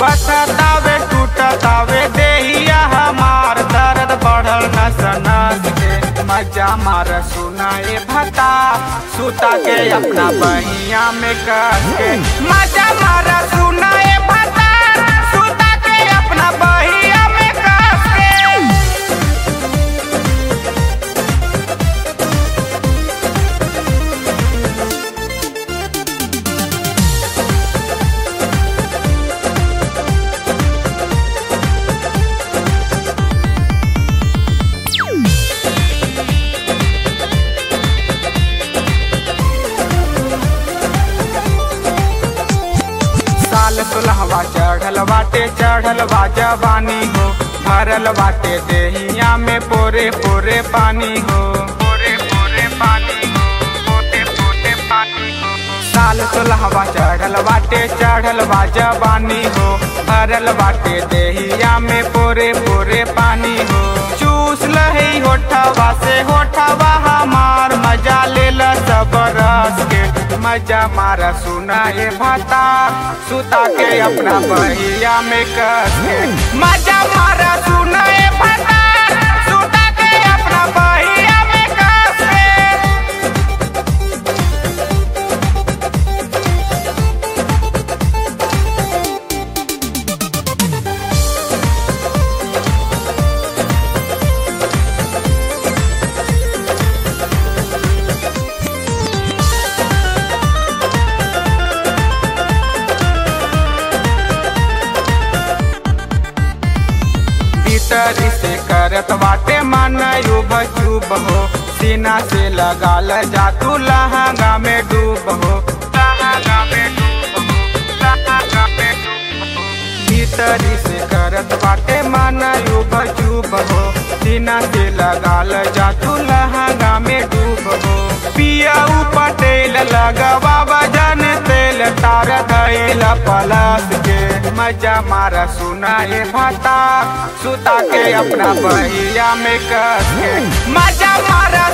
बथतावे टूटतावे देहिया हमार दर्द बढ़ल नस नस के मजा मार सुनाए भता सुता के अपना बहिया में कस के मजा मार सुनाए भता सुता के अपना बहिया में कस के साल सुलहवा चढ़ल बाटे चढ़ल बा जवानी हो भरल बाटे देहिया में पोरे पोरे पानी हो पोरे पोरे पानी हो पोते पोते पानी हो साल सुलहवा चढ़ल बाटे चढ़ल बा जवानी हो भरल बाटे देहिया में पोरे पोरे पानी हो चूस लही होठवा से होठवा हमार मजा ले सब रस के मजा मारा सुनाए भाता सुता के अपना बहिया में कस के मजा मारा सुनाए भाता सुता के अपना बहिया में कस के भीतरी से करत बाटे मन युब चुब हो सीना से लगाल जा तू लहंगा में डूब हो लहंगा में डूब हो लहंगा में डूब हो भीतरी से करत बाटे मन युब चुब हो सीना से लगाल जा तू लहंगा में डूब हो पिया पटेल लगवा वजन तेल तार धैल पलस के मजा मारा सुनाए भाता सुता के अपना बहिया में कस के मजा मारा